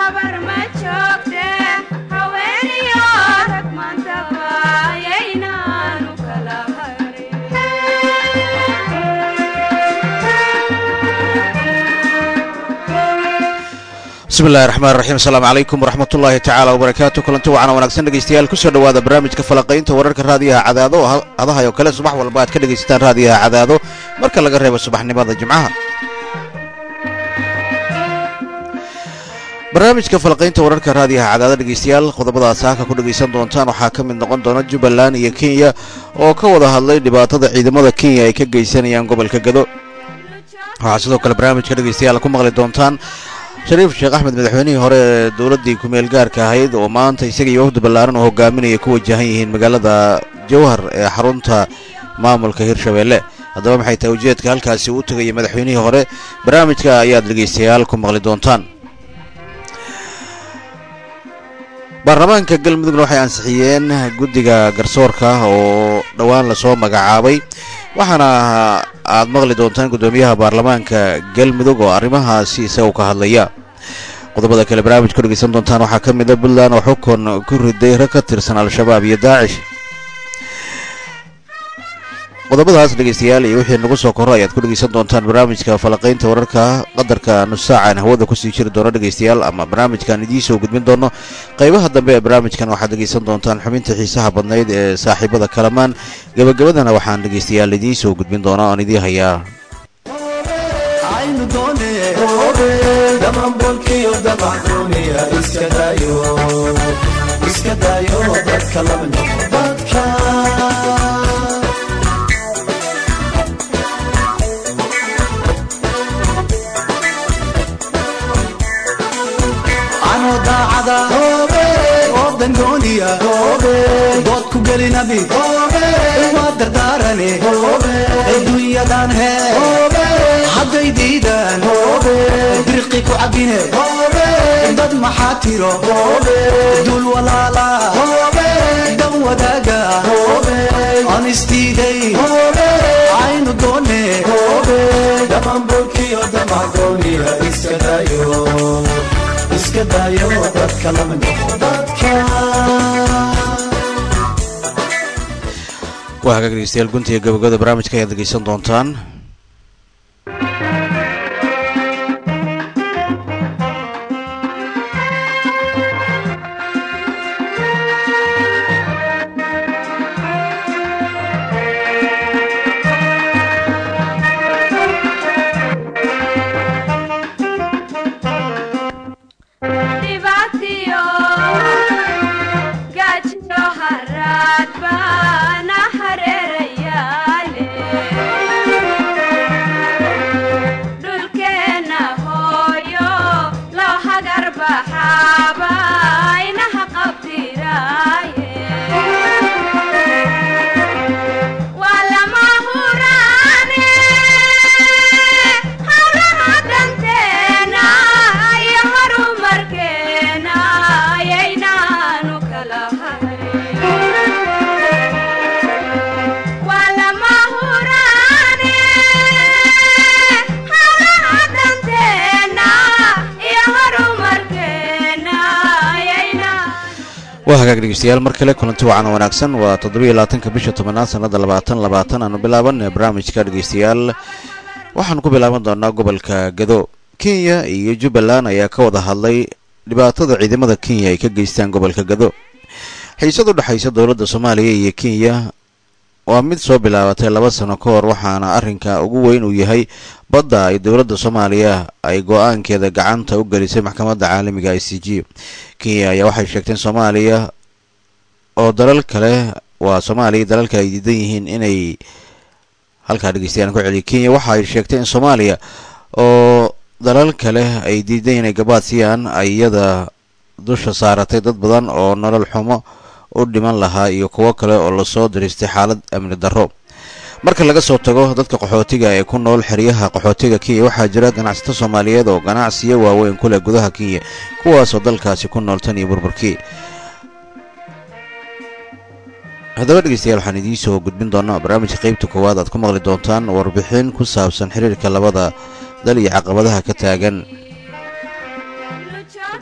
bismillahi raxmaan raxiim asalaamu calaykum waraxmat ullaahi tacaala wabarakaatu kulanti wacan wanaagsan dhegeystayaal kusoo dhowaada barnaamijka falaqaynta wararka raadiyaha cadaado oo hadahay oo kale subax walba aad ka dhegaysataan raadiyaha cadaado marka laga reebo subaxnimada jimcaha barnaamijka falaqaynta wararka raadiyaha cadaado dhegeystayaal qodobadaas halka ku dhegaysan doontaan waxaa ka mid noqon doona jubbaland iyo kenya oo ka wada hadlay dhibaatada ciidamada kenya ay ka geysanayaan gobolka gado waxaa sidoo kale barnaamijka dhegeystayaal ku maqli doontaan shariif sheekh axmed madaxweynihii hore ee dowladdii kumeel gaarka ahayd oo maanta isaga iyo wafdi ballaaran oo hogaaminaya ku wajahan yihiin magaalada jowhar ee xarunta maamulka hirshabeelle haddaba maxay tahay ujeedka halkaasi uu tegaya madaxweynihii hore barnaamijka ayaad dhegaystayaal ku maqli doontaan baarlamaanka galmudugna waxay ansixiyeen guddiga garsoorka oo dhowaan lasoo magacaabay waxaana aad maqli doontaan guddoomiyaha baarlamaanka galmudug oo arrimahaasi isaga ka hadlaya qodobada kale barnaamij ku dhegeysan doontaan waxaa ka mid a puntland oo xukun ku riday rag ka tirsan al-shabaab iyo daacish qodobadaas dhegeystayaal iyo wixii nagu soo korro ayaad ku dhegeysan doontaan barnaamijka falaqaynta wararka qadarka nus saacaan hawada kusii jiri doono dhegeystayaal ama barnaamijkan idiin soo gudbin doono qaybaha dambe ee barnaamijkan waxaad dhegeysan doontaan xubinta xiisaha badnayd ee saaxiibada kalamaan gebagabadana waxaan dhegeystayaal idiin soo gudbin doonaa oon idiin hayaa dood ku gelinabi waa dardaarane adduunyadan he hadday diidaan birqi ku cabine dad maxaa tiro dul walaala dan wadaaga aan isdiiday aynu doone dhamanbolkiyo damagooniya iska dayo iska dayo dadka dadka waa hagaag dhegeystayaal guntiga gabagabada barnaamijka ayaad dhegeysan doontaan waa hagaag dhegeystayaal mar kale kulanti wacan wanaagsan waa toddobiyo labaatanka bisha tobanaad sannada labaatan labaatan aanu bilaaban barnaamijka dhegeystayaal waxaanu ku bilaaban doonaa gobolka gado kenya iyo jubbaland ayaa ka wada hadlay dhibaatada ciidamada kenya ay ka geystaan gobolka gado xiisad u dhexaysa dowladda soomaaliya iyo kenya waa mid soo bilaabatay laba sano ka hor waxaana arrinka ugu weyn uu yahay badda ay dowladda soomaaliya ay go-aankeeda gacanta u gelisay maxkamadda caalamiga i c g kenya ayaa waxay sheegteen soomaaliya oo dalal kale waa soomaaliya dalalka ay diidan yihiin inay halkaa dhegeystayaal ku celiya kenya waxa ay sheegtay in soomaaliya oo dalal kale ay diidan inay gabaad siiyaan ay iyada dusha saaratay dad badan oo nolol xumo u dhiman lahaa iyo kuwo kale oo lasoo diristay xaalad amni darro marka laga soo tago dadka qaxootiga ee ku nool xeryaha qaxootiga kenya waxaa jira ganacsato soomaaliyeed oo ganacsiyo waaweyn ku leh gudaha kenya kuwaasoo dalkaasi ku nool tan iyo burburkii haddaba dhegeystayaal waxaan idiin soo gudbin doonaa barnaamijka qeybta koowaad aad ku maqli doontaan warbixin ku saabsan xiriirka labada dal iyo caqabadaha ka taagan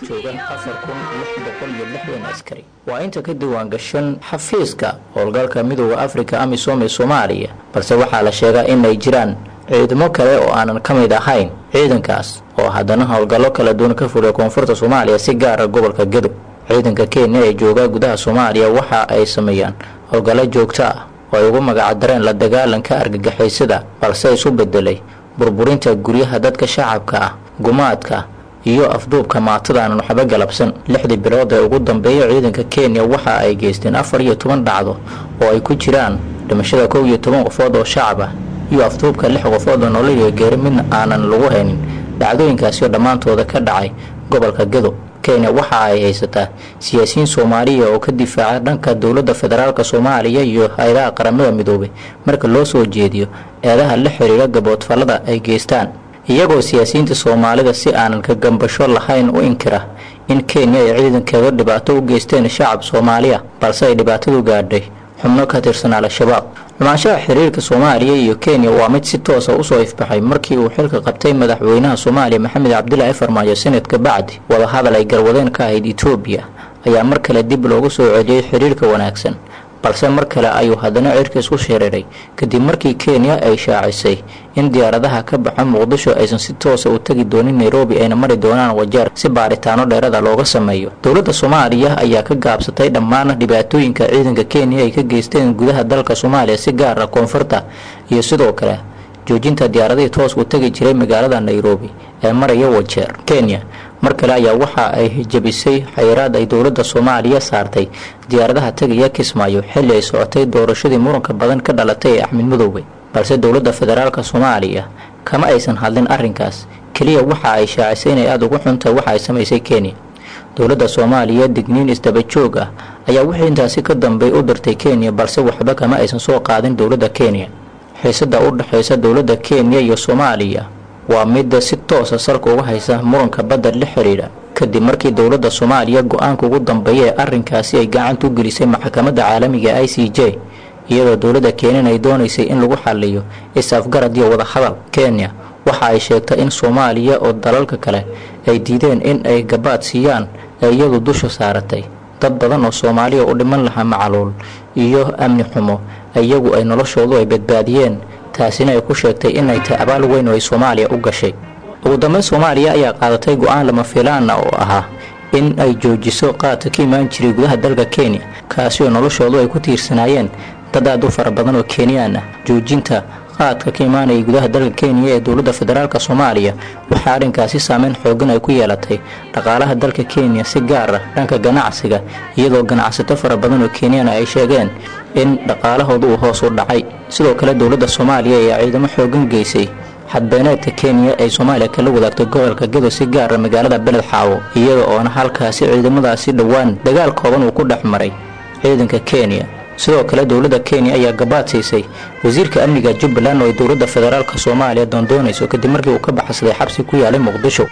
joogaan afar kun lix boqol iyo lixdan askari waa inta ka diwaan gashan xafiiska howlgalka midooda afrika amisom ee soomaaliya balse waxaa la sheegaa inay jiraan ciidamo kale oo aanan ka mid ahayn ciidankaas oo haddana howlgallo kala duwan ka fuliya koonfurta soomaaliya si gaara gobolka gedo ciidanka kenya ee jooga gudaha soomaaliya waxa ay sameeyaan howlgallo joogto ah oo ay ugu magacdareen la dagaalanka argagixisada balse isu bedelay burburinta guryaha dadka shacabka ah gumaadka iyo afduubka maatada aanan waxba galabsan lixdii bilood ee ugu dambeeya ciidanka kenya waxa ay geysteen afar iyo toban dhacdo oo ay ku jiraan dhimashada kow iyo toban qofood oo shacab ah iyo afduubka lix qofood oo nololiga geeri midna aanan lagu haynin dhacdooyinkaasi oo dhammaantooda ka dhacay gobolka gedo kenya waxa ay haysataa siyaasiyiin soomaaliya oo ka difaaca dhanka dowladda federaalk soomaaliya iyo hay-adaha qaramada midoobay marka loo soo jeediyo eedaha la xiriira gaboodfallada ay geystaan iyagoo siyaasiyiinta soomaalida si aanan ka gambasho lahayn u inkira in kenya ay ciidankeeda dhibaato u geysteen shacab soomaaliya balse ay dhibaatadu gaadhay xubno ka tirsan al-shabaab xumaanshaha xiriirka soomaaliya iyo kenya waa mid si toosa usoo ifbaxay markii uu xilka qabtay madaxweynaha soomaaliya maxamed cabdilaahi farmaajo sanadka bacdi wadahadal ay garwadeen ka ahayd etoobiya ayaa mar kale dib loogu soo celiyey xiriirka wanaagsan balse mar kale ayuu haddana cirka isku shiriiray kadib markii kenya ay shaacisay in diyaaradaha ka baxa muqdisho aysan si toosa u tegi doonin nairobi ayna mari doonaan wajeer si baaritaano dheerada looga sameeyo dowladda soomaaliya ayaa ka gaabsatay dhammaan dhibaatooyinka ciidanka kenya ay ka geysteen gudaha dalka soomaaliya si gaara koonfurta iyo sidoo kale joojinta diyaaradihii toos u tegi jiray magaalada nairobi ee maraya wajeer kenya mar kale ayaa waxa ay jebisay xayiraad ay dowladda soomaaliya saartay diyaaradaha tegaya kismaayo xilli ay socotay doorashadii muranka badan ka dhalatay ee axmed madowbe balse dowladda federaalk soomaaliya kama aysan hadlin arrinkaas keliya waxa ay shaacisay inay aada ugu xuntahay waxa ay samaysay kenya dowladda soomaaliya digniin isdaba joog ah ayaa wixii intaasi ka dambey u dirtay kenya balse waxba kama aysan soo qaadin dowladda kenya xiisada u dhexaysa dowladda kenya iyo soomaaliya waa midda si toosa salka uga haysa muranka badda la xidhiidha kadib markii dowladda soomaaliya go-aanka ugu dambeeya ee arrinkaasi ay gacanta u gelisay maxkamadda caalamiga i c j iyadoo dowladda kenyan ay doonaysay in lagu xaliyo is-afgarad iyo wadahadal kenya waxa ay sheegtay in soomaaliya oo dalalka kale ay diideen in ay gabaad siiyaan ee iyadu dusha saaratay dad badan oo soomaaliya u dhiman lahaa macaluul iyo amni xumo iyagu ay noloshoodu ay badbaadiyeen taasina ay ku sheegtay inay tahay abaal weyn oo ay soomaaliya u gashay ugu dambeyn soomaaliya ayaa qaadatay go-aan lama filaana oo ahaa in ay joojiso qaadka ka imaan jiray gudaha dalka kenya kaasi oo noloshoodu ay ku tiirsanaayeen dad aad u fara badan oo kenyaan ah joojinta qaadka ka imaanaya gudaha dalka kenya ee dowladda federaalk soomaaliya waxaa arrinkaasi saameyn xoogan ay ku yeelatay dhaqaalaha dalka kenya si gaar ah dhanka ganacsiga iyadoo ganacsato fara badan oo kenyana ay sheegeen in dhaqaalahooda uu hoos u dhacay sidoo kale dowladda soomaaliya ayaa ciidamo xoogan geysay xadbeeneedka kenya ay soomaaliya kala wadaagtay gobolka gedo si gaara magaalada beled xaawo iyada oona halkaasi ciidamadaasi dhowaan dagaal kooban uu ku dhex maray ciidanka kenya sidoo kale dowladda kenya ayaa gabaad siisay wasiirka amniga jubbaland oo ay dowladda federaalk soomaaliya doondoonayso kadib markii uu ka baxsaday xabsi ku yaalay muqdisho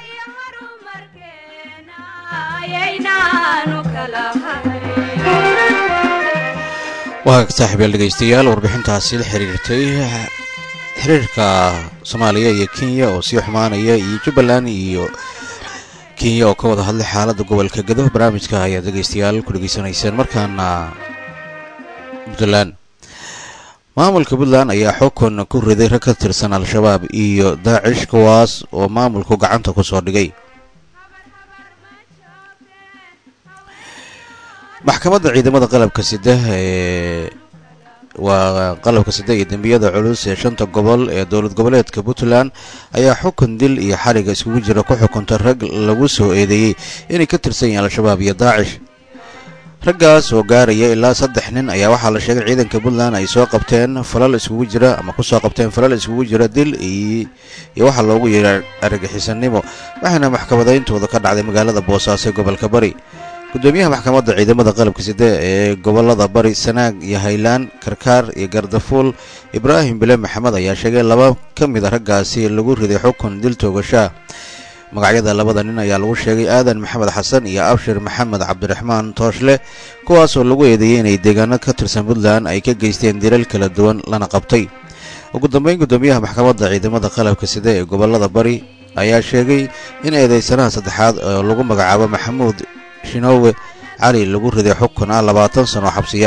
waa saaxiibyaal dhegaystayaal warbixintaasi la xiriirtay xiriirka soomaaliya iyo kenya oo sii xumaanaya iyo jubbaland iyo kenya oo ka wada hadlay xaaladda gobolka gado barnaamijka ayaad dhegaystayaal ku dhegaysanayseen markaana puntland maamulka puntland ayaa xukun ku riday rag ka tirsan al-shabaab iyo daacish kuwaas oo maamulku gacanta ku soo dhigay maxkamadda ciidamada qalabka sida ee waa qalabka sida iyo dembiyada culus ee shanta gobol ee dowlad goboleedka puntland ayaa xukun dil iyo xariga iskugu jira ku xukunta rag lagu soo eedeeyey inay ka tirsan yihiin al-shabaab iyo daacish raggaas oo gaaraya ilaa saddex nin ayaa waxaa la sheegay ciidanka puntland ay soo qabteen falal iskugu jira ama kusoo qabteen falal iskugu jira dil iyo waxaa loogu yeeray argagixisanimo waxaana maxkamadayntooda ka dhacday magaalada boosaaso ee gobolka bari gudoomiyaha maxkamadda ciidamada qalabka side ee gobolada bari sanaag iyo haylaan karkaar iyo gardafuul ibraahim bile maxamed ayaa sheegay laba ka mid a raggaasi lagu riday xukun dil toogashaa magacyada labada nin ayaa lagu sheegay aadan maxamed xasan iyo abshir maxamed cabdiraxmaan tooshle kuwaasoo lagu eedeeyey inay deegaano ka tirsan puntland ay ka geysteen dilal kala duwan lana qabtay ugu dambeyn gudoomiyaha maxkamadda ciidamada qalabka side ee gobolada bari ayaa sheegay in eedeysanaha saddexaad oo lagu magacaabo maxamuud shinoowe cali lagu riday xukun ah labaatan sano xabsiya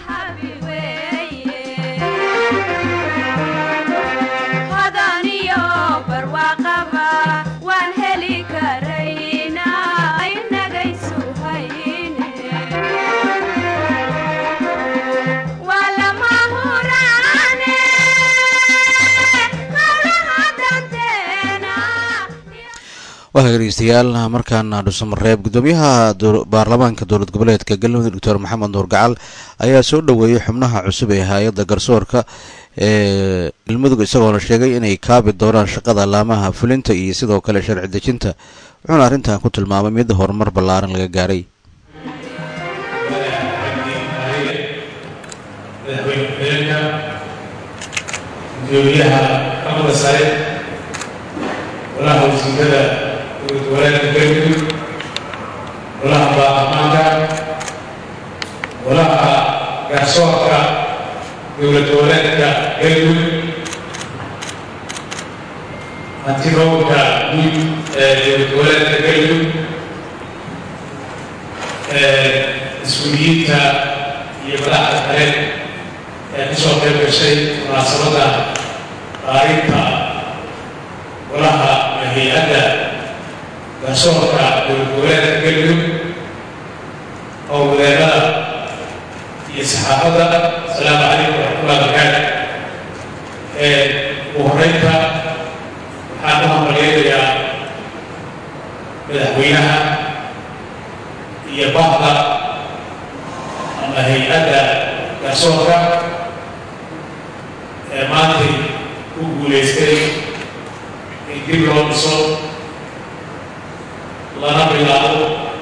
waa dhegeystayaal markaana dhuusamareeb gudoomiyaha baarlamaanka dowlad goboleedka galmudug doctor maxamed nuur gacal ayaa soo dhoweeyey xubnaha cusub ee hay-adda garsoorka ee galmudug isagoona sheegay inay kaabi doonaan shaqada laamaha fulinta iyo sidoo kale sharci dejinta wuxuuna arrintan ku tilmaamay mid horumar ballaaran laga gaaray golaha wasiirada dowlad goboleedka galmudug golaha baarlamaanka golaha garsoorka dowlad goboleedka galmudug hantirowga guud ee dowlad goboleedka galmudug mas-uuliyiinta iyo madaxda kale ee kasoo qayb gashay munaasabadda qaarinta golaha hay-adda garsoorka dowlad goboleedka galmudug oo wadeerada iyo saxaafadda asalaamu calaykum waraxmatullahi barakaatu ugu horeynta waxaan u hambaleynayaa madaxweynaha iyo bahda ama hay-adda garsoorka ee maantay ku guulaystay in dib loo dhiso lana bilaabo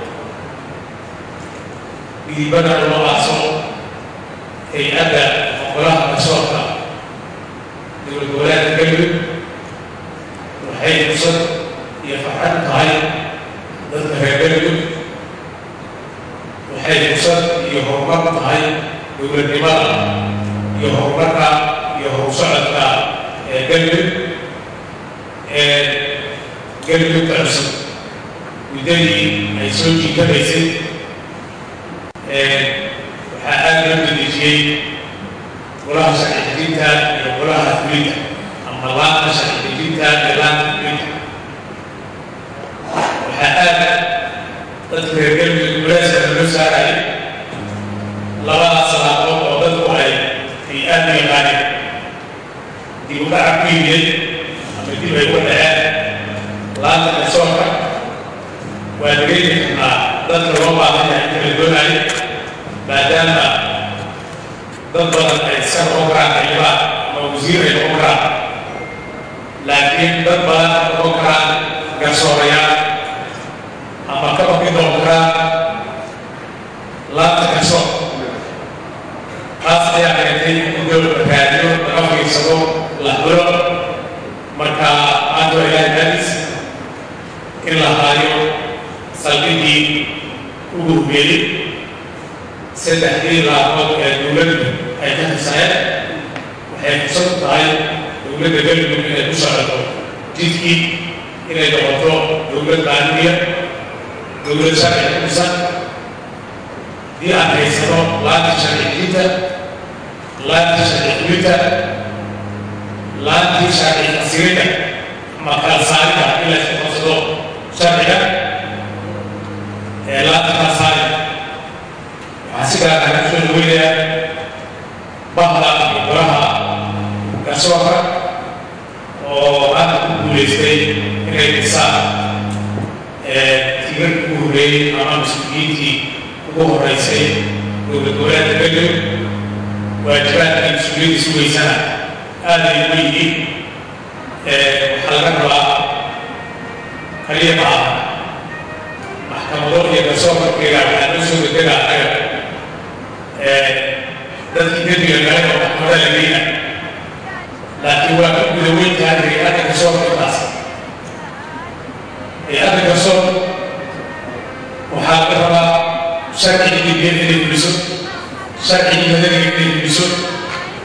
midibada loo aaso hay-adda golaha garsoorka dowlad goboleedka galmudug waxay fursad iyo farxad u tahay dadka reer galmudug waxay fursad iyo horumar u tahay dowladnimada iyo horumarka iyo horsocodka ee galmudug ee galmudugta cusub muddadii ay soo jiitamaysay waxaa aada loo dedejiyey golaha sharci dejinta iyo golaha fulinta ama laanta sharci dejinta iyo laanta fulinta waxaa aada dadka reer galmudug guleeska loo saarayay labadaas salaadood oo dadku ay ay aada u yaqaaneen dib u dhaca ku yimid ama dib ay u dhaceen laanta garsoorka waa dareemi karnaa dadka loo baahan yahay inta la doonayo maadaama dad badan ay iska noqon karaan xildhibaan ama wasiir ay noqon karaan laakiin dad badan noqon karaan garsoorayaal ama ka baqi noqon karaan laanta garsoor taas ayaa keentay in dowladda raadiyo laga fiirsado la xulo marka maanta waa ilaahay maadis in la haayo saldhigii ugu hubeeyey saddexdii laamood ee dowladdu ay ka tirsaneen waxay fursad u tahay dowladda galmudug inay ku socoto jidkii inay noqoto dowlad qaaniya dowlad sharci ku dhisan haddii aan haysano laanta sharci diinta laantii sharci fulinta laantii sharci fasirinta ama kala saarida in la isku qabsado sharciga ee laanta kala saarida waxaa si gaar ah kusoo dhaweynayaa bahda iyo golaha garsoorka oo maanta ku guulaystay inay dhisaan tiirarkii ugu horreeyey ama mas-uuliyiintii ugu horreysay dowlad goboleedka galmudug waajibaadkii mas-uuliyadda sugaysana aad ay ugu yihiin waxaa laga rabaa kaliya ma aha maxkamado iyo garsoorkarkeega waxaa loo soo degdega anaga dadkii dembiga galay oo maxkamada la geyna laakiin waa ka guda weyn tahay hay-adda garsoorka intaas hay-adda garsoor waxaa laga rabaa sharcigii dibiyada inay fuliso sharcigii madaniga inay fuliso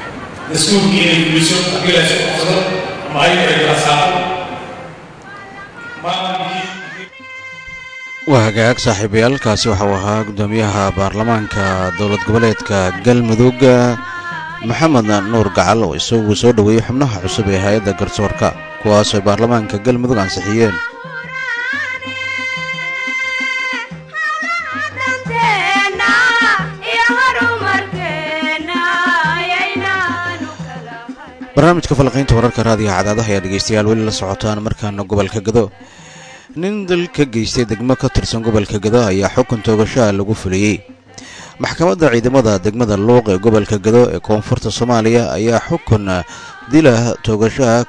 dastuurkii inay fuliso haddii la isku qabsado ama ayadu ay kala saaro waa hagaag saaxiibayaal kaasi waxau ahaa guddoomiyaha baarlamaanka dowlad goboleedka galmudug maxamed nuur gacal oo isagu soo dhoweeyey xubnaha cusub ee hay-adda garsoorka kuwaasoo baarlamaanka galmudug ansixiyeen barnaamijka falqiynta wararka raadiga cadaadaha ayaa dhegeystayaal weli la socotaan markaana gobolka gado nin dal ka geystay degmo ka tirsan gobolka gado ayaa xukun toogashaha lagu fuliyey maxkamadda ciidamada degmada luuq ee gobolka gado ee koonfurta soomaaliya ayaa xukun dila toogashaha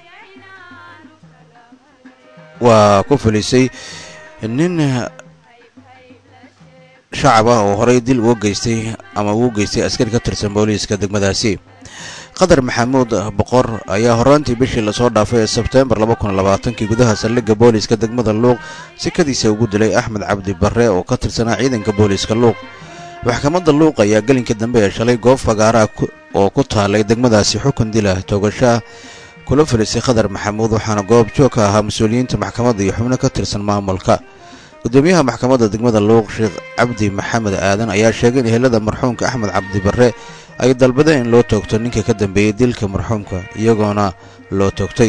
waa ku fulisay nin shacab ah oo horey dil uga geystay ama uu geystay askari ka tirsan booliiska degmadaasi qadar maxamuud boqor ayaa horaantii bishii lasoo dhaafay ee sebteembar kii gudaha saldhigga booliiska degmada luuq sikadiisa ugu dilay axmed cabdi barre oo ka tirsanaa ciidanka booliiska luuq maxkamadda luuq ayaa gelinka dambe ee shalay goob fagaaraha oo ku taalay degmadaasi xukun dila toogashaah kula filisay qadar maxamuud waxaana goob joog ka ahaa mas-uuliyiinta maxkamadda iyo xubno ka tirsan maamulka gudoomiyaha maxkamadda degmada luuq sheekh cabdi maxamed aadan ayaa sheegay in ehelada marxuumka axmed cabdi barre ay dalbadeen in loo toogto ninka ka dambeeyey dilka marxuumka iyagoona loo toogtay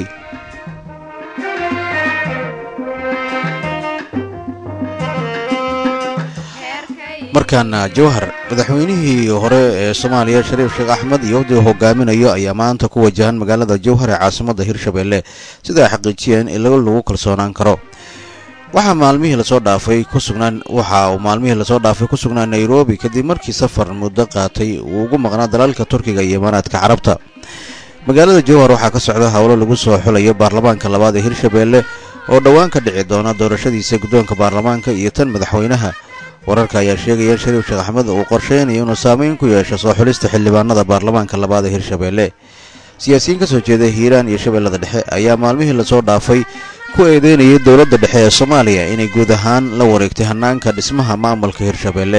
markaana jawhar madaxweynihii hore ee soomaaliya shariif sheekh axmed iyo wafdi hogaaminayo ayaa maanta ku wajahan magaalada jawhar ee caasimadda hirshabeelle sida ay xaqiijiyeen in lagu kalsoonaan karo waxaa maalmihii lasoo dhaafay ku sugnaan waxa uu maalmihii lasoo dhaafay ku sugnaa nairobi kadib markii safar muddo qaatay uu ugu maqnaa dalalka turkiga iyo imaaraadka carabta magaalada jowhar waxaa ka socda howlo lagu soo xulayo baarlamaanka labaad ee hirshabeelle oo dhowaan ka dhici doona doorashadiisa guddoonka baarlamaanka iyo tan madaxweynaha wararka ayaa sheegaya in shariif sheekh axmed uu qorsheynayo inuu saameyn ku yeesho soo xulista xildhibaanada baarlamaanka labaad ee hirshabeelle siyaasiyiin ka soo jeeda hiiraan iyo shabeellada dhexe ayaa maalmihii lasoo dhaafay ku eedeynayay dowladda dhexe ee soomaaliya inay guud ahaan la wareegtay hannaanka dhismaha maamulka hirshabeelle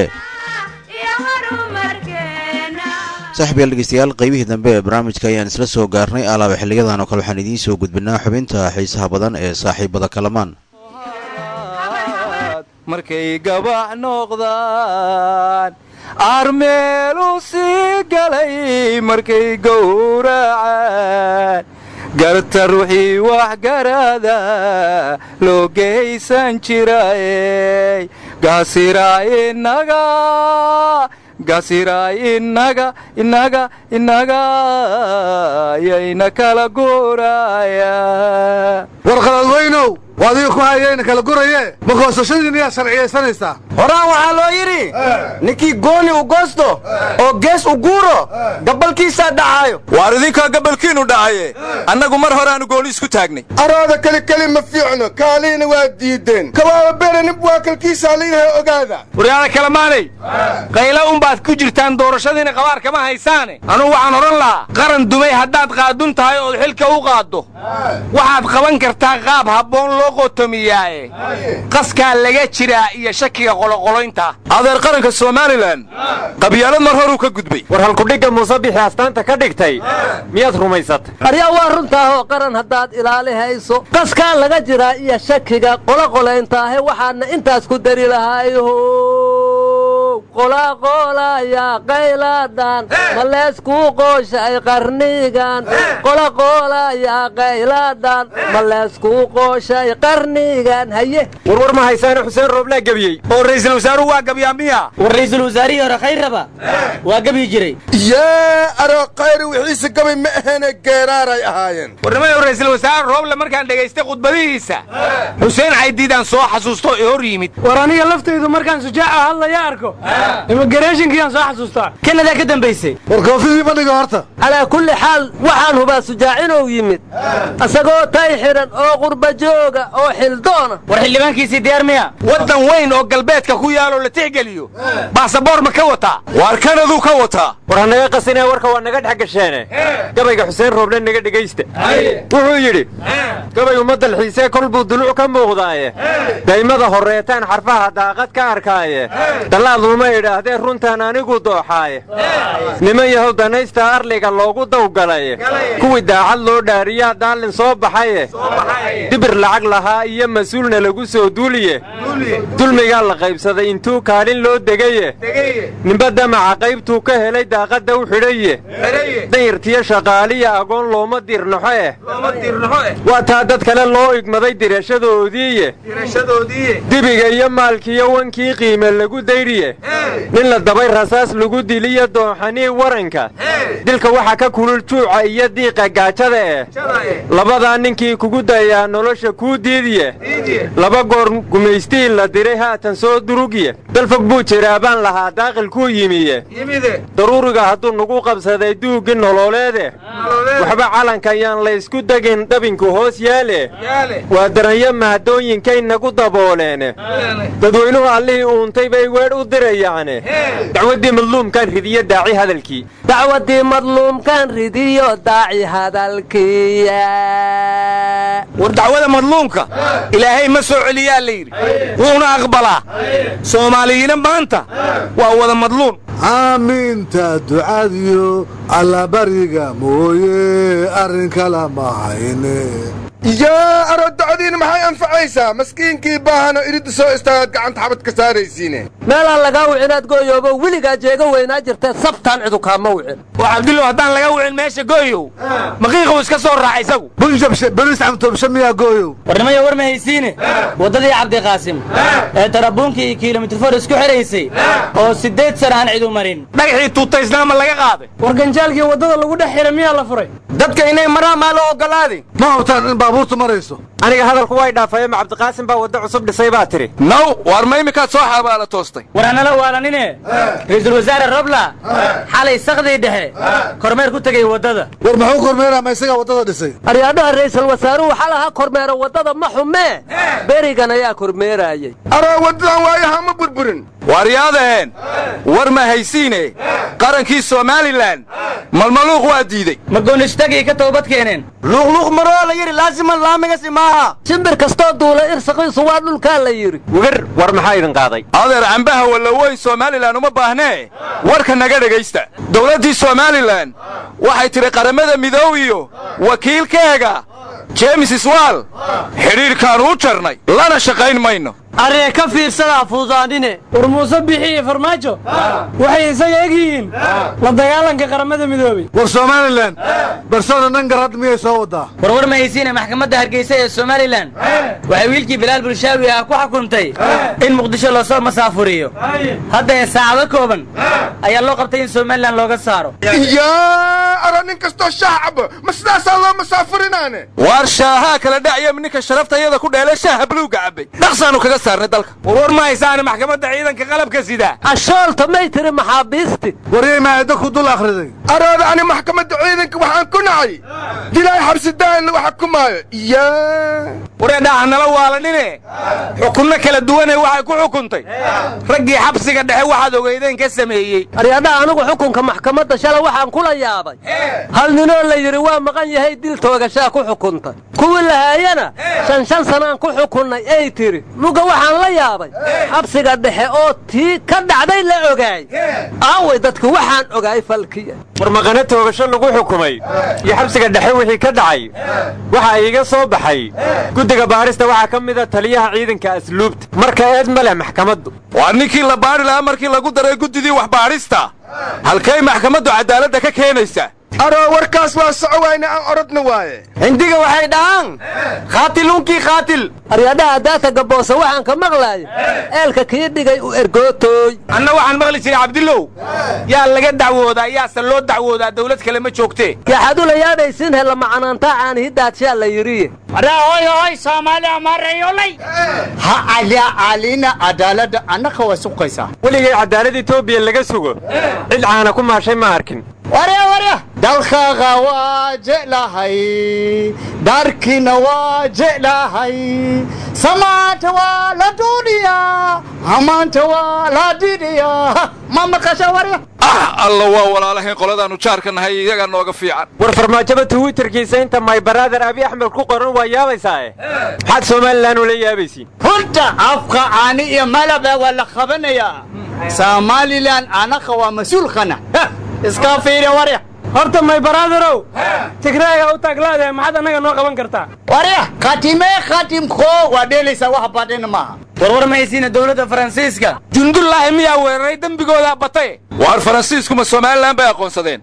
saaxiib yaal dhegeystayaal qaybihii dambe ee barnaamijka ayaan isla soo gaarnay alaaba xiliyadan oo kale waxaan idiin soo gudbinaa xubinta xiisaha badan ee saaxiibada kalamaan markay gabac noqdaan armeelu sii galay markay gowracaan garta ruuxii wax garada loo geysan jirayey gaasiraa inaga gaasiraa inaga inaga inaga yayna kala guuraya war qaladweynow waa adiga ku hayayna kala guraye ma goosashadiina yaa sharciyaysanaysaa horaan waxaa loo yidhi ninkii gooni u goosto oo gees u guuro gabalkiisaa dhacaayo waar idinkaa gabalkiinu dhacaye annagu mar horeaanu gooni isku taagnay arooda keli keli ma fiicno kaaliina waa diideen kawaaba beranib waa kalkiisaa layidhaha ogaada waryaada kalamaanay qayla unbaad ku jirtaan doorashadiina qabaar kama haysaane anugu waxaan odhan lahaa qaran dumay haddaad qaadun tahay ood xilka u qaaddo waxaad qaban kartaa qaab habboon loo qotomiyaaye qaskaa laga jiraa iyo shakiga qoloqoloynta adeer qaranka somalilan qabyaalad mar horuu ka gudbay war halkudhigga muuse bixi astaanta ka dhigtay miyaad rumaysatay aryaa waa runtaahoo qaran haddaad ilaali hayso qaskaa laga jiraa iyo shakiga qoloqoleyntaahe waxaadna intaas ku dari lahayho qolaqoolaya qaylaadhan ma leeskuu qooshay qarnigan qolaqoolaya qaylaadhan ma leeskuu qooshay qarnigan haye warwar ma haysaane xuseen rooblaa gebiyey oo ra'iisul wasaaruhu waa gabiyaa miya war ra'iisul wasaarihii hore khayraba waa gebyi jiray yaa aroo khayri wixiise gabay ma ahene geeraaray ahaayeen warnimayow ra'iisul wasaare rooble markaan dhegaystay khudbadihiisa xuseen caydiidaan soo xasuusto ee hor yimid war aniga laftaydu markaan sujaaca hadlaya arko immigareeshinkiyaan soo xasuustaa kanadaa ka dambaysay war koofidii bandhiga horta calaa kulli xaal waxaan hubaa sujaacinuu yimid isagoo tay xidhan oo qurba jooga oo xildoona war xildhibaankiisii diyaar miya waddan weyn oo galbeedka ku yaaloo la tixgeliyo baasaboor ma ka wataa waar kanaduu ka wataa war hanaga qasinee warka waa naga dhex gasheene gabayga xuseen rooble naga dhegaysta wuxuu yidhi gabaygu ma dalxiisee kol buu duluc ka muuqdaaye daymada horreetaan xarfaha daaqad ka arkaaye dallaad luma ma idhaahdee runtaan anigu dooxaaye niman yahow danaysta arliga loogu dawgalaye kuwii daacad loo dhaariyaa daallin soo baxaye dibir lacag lahaa iyo mas-uulna lagu soo duuliye dulmigaa la qaybsaday intuu kaalin loo degaye ninba damaca qaybtuu ka helay daaqadda u xidhaye dayartiyo shaqaaliya agoon looma dirnaxo eh waa taa dad kale loo igmaday dirashadoodiiye dibiga iyo maalkiiyo wankii qiime lagu dayriye nin la dabay rasaas lagu diliyo doonxanii waranka dilka waxaa ka kulul juuca iyo diiqa gaajada eh labadaa ninkii kugu dayaa nolosha kuu diidiye laba goor gumaystii la diray haatan soo durugye dalfog buu jiraa baan lahaa daaqil kuu yimiye daruuriga hadduu nagu qabsaday duuggi nololeede waxba calanka yaan laysku degin dhabinku hoos yaale waa daranyo mahadooyinkay nagu dabooleene dadweynuhu allihii uuntay bay weedh u dirayaane dacwaddii madluumkaan ridiyo daaci hadalkii dacwaddii madluumkaan ridiyo daaci hadalkiya war dacwada madluumka ilaahay ma soo celiyaa la yidhi wuuna aqbalaa soomaaliyiina maanta waa wada madluum aamiinta ducadiyo allabariga mooye arrin kala ma hayne yaa aroodacdiina maxay anfacaysaa maskiinkii baahano iridda soo istaagaad gacanta xabad ka saaraysiine meelaan lagaa wicinaad gooyoobo weligaa jeega weynaa jirtee sabtaan cidu kaama wicin oo cabdullow haddaan laga wicin meesha gooyow maqiiquu iska soo raaca isagu bunjabshe beriis camtobshe miyaa gooyow warnimaya war ma haysiine waddadii cabdiqaasim ee tarabuunkii iyo kilomitir isku xidhaysay oo siddeed sana aan cidu marin dhagaxii tuutaysnaama laga qaaday war ganjaalkii waddada lagu dhex xidha miyaa la furay dadka inay maraan maa loo oggolaaday ma hubtaan in baabuurtu marayso aniga hadalku way dhaafayeen ma cabdiqaasim baa waddo cusub dhisay baa tidhi naw waar ma iminkaad soo xabaala toostay war hanala waalanine ra'iisul wasaare robla xalay sakdii dhexe kormeer ku tegay waddada war muxuu kormeeraa ma isagaa waddada dhisay aryaadhaha ra'iisul wasaaruhu xalaha kormeera waddada ma xumee berigan ayaa kormeeraayey aroo waddadan waayaha ma burburin waaryaadaheen war ma haysiine qarankii somalilan malmaluuq waa diidey ma goonistagii ka toobad keeneen luuqluuq maroo la yidhi laasiman laamigasi maaha shimbir kastoo duula irsaqiisu waa dhulkaa la yidhi wigar war maxaa idin qaaday adeer cambaha wallaweyn somalilan uma baahnee warka naga dhegaysta dowladdii somalilan waxay tidhi qaramada midoobiyo wakiilkeega jeemis iswaal xidhiidhkaannu u jarnay lana shaqayn mayno aree ka fiirsadaa fuudaanine war muuse bixi iyo farmaajo waxay isaga eg yihiin la dagaalanka qaramada midoobey war somalilan barsona nangarad miyay soo waddaa war war ma haysiine maxkamadda hargeysa ee somalilan waxay wiilkii bilaal bulshaawi ah ku xukuntay in muqdisho loosoo masaafuriyo haddee saacado kooban ayaa loo qabtay in somalilan looga saaro yaa aro nin kastoo shaah cabo ma sidaasaa loo masaafurinaane waar shaahaa kala dhacyam ninka sharaftayada ku dheelay shaaha buluugga cabbay dhaqsaannu kaga saarnay dalka warwar ma haysaane maxkamadda ciidanka qalabka sida ashoolta may tiri maxaabiisti waryay maayadda ku dul akhriday arooda ani maxkamadda ciidanka waxaan ku nacay dilay xabsidaan lagu xukumaayo yaa wareedhaha nala waalanine xukunno kala duwane waxay ku xukuntay raggii xabsiga dhexe waxaad ogeydeen ka sameeyey aryaadhaha anigu xukunka maxkamadda shala waxaan kula yaabay hal ninoo la yidhi waa maqan yahay dil toogashaa ku xukuntay kuwii lahaayana shan shan sanaan ku xukunnay ay tidhi muga waxaan la yaabay xabsiga dhexe oo tii ka dhacday la ogaay aaway dadku waxaan ogaay falkiya war maqane toogasho lagu xukumay iyo xabsiga dhexe wixii ka dhacay waxaa iiga soo baxay guddiga baarista waxaa ka mida taliyaha ciidanka asluubta marka eed ma leh maxkamaddu waa ninkii la baadhi lahaa markii lagu daray guddidii waxbaadhista halkay maxkamaddu caddaaladda ka keenaysaa aroo warkaas waa soco wayne aan orodna waaye hindiga waxay dhahaan khaatiluunkii khaatil aryaadhaha daata gaboosa waxaan ka maqlaaya eelka kii dhigay u ergootooy anna waxaan maqli jiray cabdillow yaa laga dacwoodaa yaase loo dacwoodaa dawlad kale ma joogtee yaxadula yaadhaysin hella macanaantaa caanihidaadshaa la yidhiye hoy hoy soomaali amaarayolay ha calina cadaaladda annaka waa suqaysaa weligay cadaalad etoobiya laga sugo cid caana ku maashay ma arkin warya warya dalkaaga waa jeclahay daarkiina waa jeclahay samaanta waa la duuniyaa hamaanta waa la didhiyaa ma maqasha warya ah alla waa walaalahayn qoladaannu jaarka nahay iyagaa nooga fiican war farmaajada twitterkiisa inta my baraader abi axmed ku qoran waa yaabaysaae maxaad somalilan ula yaabaysiin runta afka caani iyo malaba waa la qabanayaa somalilan anaka waa mas-uulkana iska fiiri warya horta may baraaderow tigreega u taaglaadahay maxaad annaga noo qaban kartaa warya khatimee khatimko waa dheelaysaa wax badhin maaha warwar mahaysiina dowladda faransiiska jundullaahi miyaa weeraray dembigoodaa batay waar faransiiskuma somalilan bay aqoonsadeen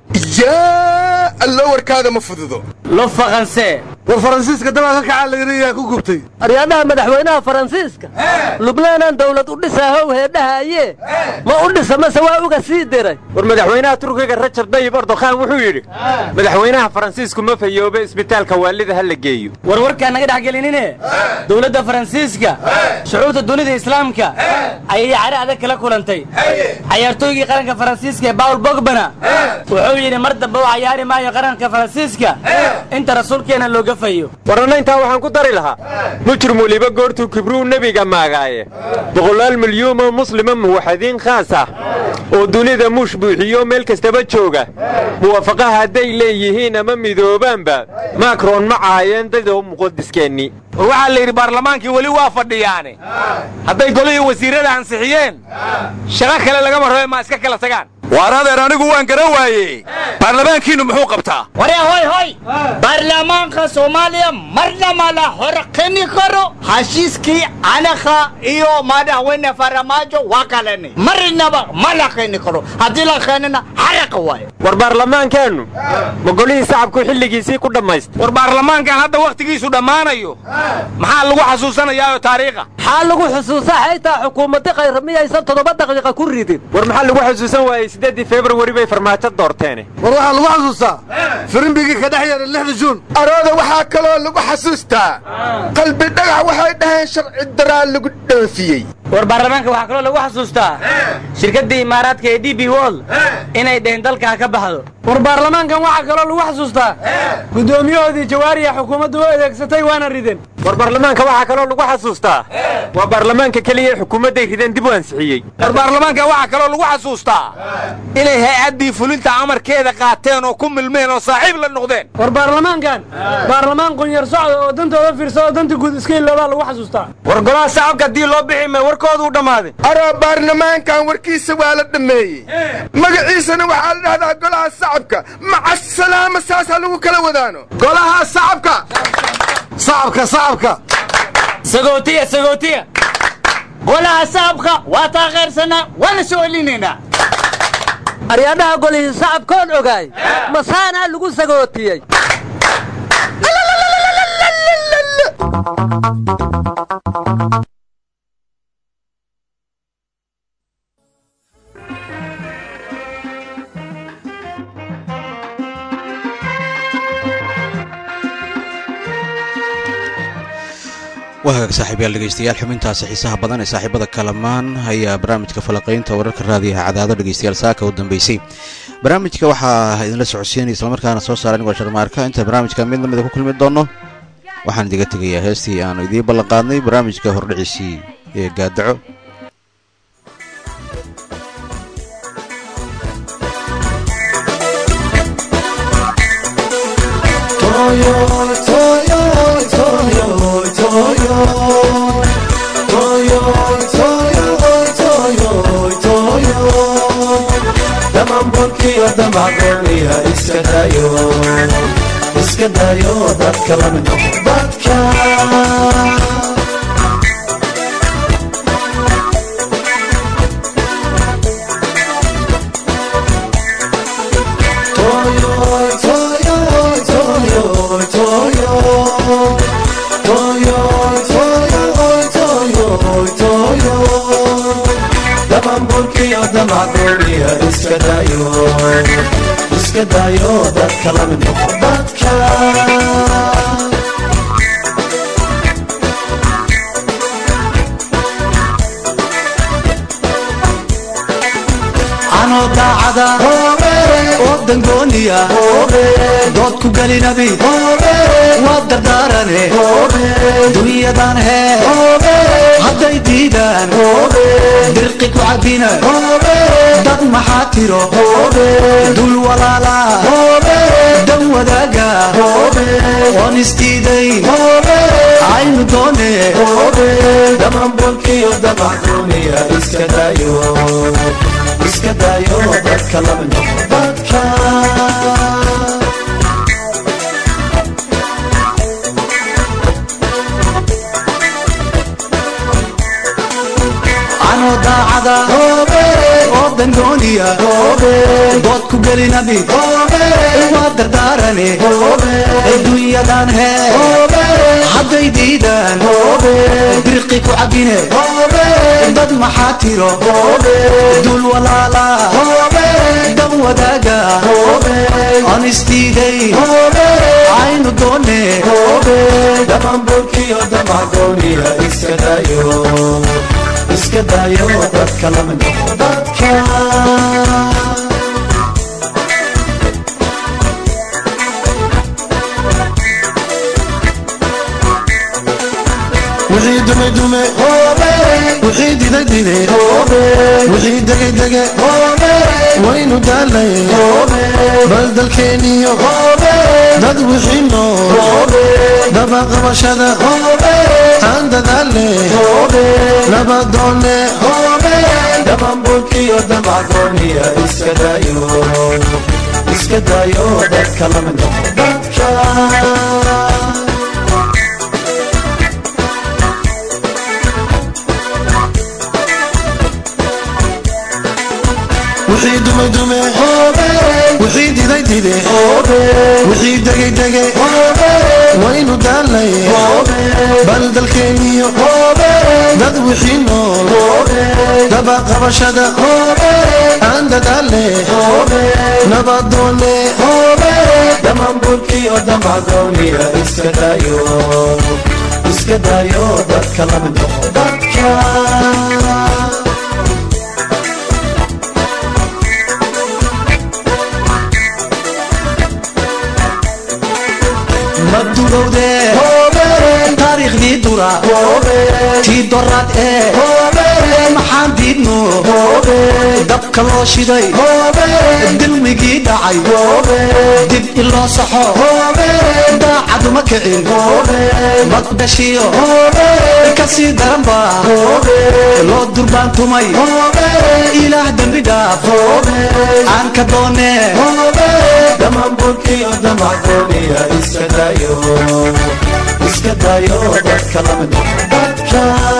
yaa allo warkaada ma fududo lo faqansee war faransiiska dabaa ka kacaa layidhi ku gubtay aryaadhaha madaxweynaha faransiiska lubnaanan dawlad u dhisaahow heedhahaye ma u dhisa mase waa uga sii diray war madaxweynaha turkiga rajab dayib erdokhan wuxuu yidhi madaxweynaha faransiisku ma fayoobe isbitaalka waalida ha la geeyo warwarkaa naga dhex gelinine dowladda faransiiska shucuurta dunida islaamka ayay cari adag kala kulantay cayaartooygii qaranka faransiiska ee bawl bogbana wuxuu yidhi mar dambe u cayaari maayo qaranka faransiiska inta rasuulkeena looga fayo warana intaa waxaan ku dari lahaa mujrim weliba goortuu kibruu nebiga maagaaye boqolaal milyuumoo muslima muwaxadiin khaas ah oo dunida muush buuxiyo meel kastaba jooga muwaafaqaha hadday leeyihiin ama midoobaanba makron ma caayeen dadoo muqadiskeenni war waxaa la yidhi baarlamaankii weli waa fadhiyaane hadday golihii wasiirrada ansixiyeen shaqo kale lagama rabe ma iska kala tagaan waar adeer anigu waan garan waaye baarlamaankiinnu muxuu qabtaa warya hoy hoy baarlamaanka soomaaliya marna ma la horqini karo heshiiskii anaka iyo madaxweyne faramaajo waa kaleni marnaba ma la qini karo haddii la qeenina xaraqa waaye war baarlamaankeennu ma golihii sacabku xilligiisii ku dhammaysta war baarlamaankan hadda wakhtigiisu dhammaanayo maxaa lagu xasuusanayaayoo taariikha maxaa lagu xusuusaa xaytaa xukuumadda khayra miyaysan toddoba daqiiqa ku ridin war maxaa lagu xasuusan waayey siddeeddii februari bay farmaajo doorteene war waxaa lagu xasuustaa firimbigii ka dhex yeedhay lixda juun arooda waxaa kaloo lagu xasuustaa qalbi dhagax waxay dhaheen sharci daraa lagu dhoofiyey war baarlamaanka waxaa kaloo lagu xasuustaa shirkadda imaaraadka ee d b wol inay dheheen dalka ha ka baxdo war baarlamaankan waxaa kaloo lagu xasuustaa guddoomiyahoodii jawaariya xukuumaddu u adeegsatay waana rideen war baarlamaanka waxaa kaloo lagu xasuustaa waa baarlamaanka keliya ee xukuumadday rideen dib u ansixiyey war baarlamaanka waxaa kaloo lagu xasuustaa inay hay-addii fulinta amarkeeda qaateen oo ku milmeen oo saaxiib la noqdeen war baarlamaankan baarlamaan qunyar socda oo dantooda fiirsada oo danta guud iska iloobaa lagu xasuustaa war golaha shacabka haddii loo bixi may warkoodu u dhammaaday aroo baarlamaankan warkiisa waa la dhammeeyey magaciisana waxaa la dhahdaa golaha shacabka maca salaama saasaa lagu kala wadaano golaha shacabka sacabka sacabka sagootiya sagootiya golaha sacabka waa taageersanaa waana soo celinaynaa aryaadhaha golihii sacabkoon ogaay masaanaa lagu sagootiyey waa hagaag saaxiibayaal dhegeystayaal xubintaasi xiisaha badan ee saaxiibada kalamaan ayaa barnaamijka falaqaynta wararka raadiyaha cadaado dhegeystayaal saaka u dambeysay barnaamijka waxaa idinla socodsiinaya islamarkaana soo saara anigoo sharmaarka inta barnaamijka mid lamida ku kulmi doono waxaan idiga tegayaa heestii aanu idiin ballan qaadnay barnaamijka hordhiciisii ee gaadaco damanbolkiyo damacgooniya iska dayo iska dayo dadka la mid noqo dadka damanbolkiyo damacgooniya iska dayo iska dayo dadka la mid noqo dadka anoo daacada oo dangooniya dood ku gelinabi waa dardaarane dunyadan hee hadday diidaan dirqi ku cabina dad maxaa tiro dul walaala dan wadaaga oon isdiidayn aynu doone dhamanbolkiyo damacdooniya iska daayo iska daayo dadka lamid noqo dadka anoo daacada oo dangooniya dood ku gelinabi waa dardaarane adduunyadan hee hadday diidaan birqi ku cabine dad maxaa tiro dul walaala dan wadaaga aan isdiiday aynu doone dhamanbolkiyo damacdooniya iska daayo iska daayo dadka lamid noqo dadka wixii dume dume wixii dide dide wixii dege dege waynu daalay bal dalkeeniyo dad wixii nool dabaqabashada aan dadaale nabadoone dhamanbolkiyo damacdooniya iska daayo iska daayo dadka lamid noqo dadka wixii dume dume wixii diday dide wixii degay dege waynu daalay bal dalkeeniyo dad wixii nool dabaqabashada aan dadaale nabadoone dhamanbolkiyo damacdooniya iska daayo iska daayo dadka lamid noqo dadka madugowde taariikhdii dura tii doraad ee maxaan diidno dabka loo shiday dilmigii dhacay dib in loo saxo daacaduma kicin magdhashiyo kasii daranba loo durbaantumay ilaah dembi dhaaf aan ka doone dhamanbolkiyo damacdooniya iska daayo iska daayo dadka lamid noqo dadka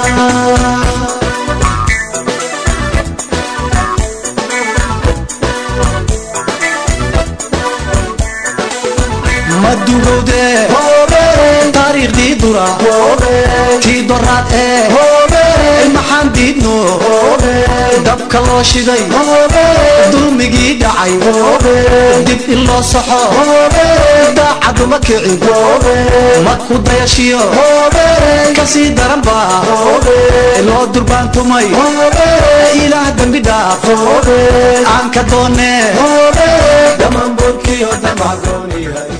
madugowde taariikhdii dura tii doraad ee maxaan diidno dabka loo shiday dulmigii dhacay dib in loo saxo daacaduma kicin madku dayashiyo kasii daranba loo durbaantumay ilaah dembi dhaaf aan ka doone dhamanbolkiyo damacdooniya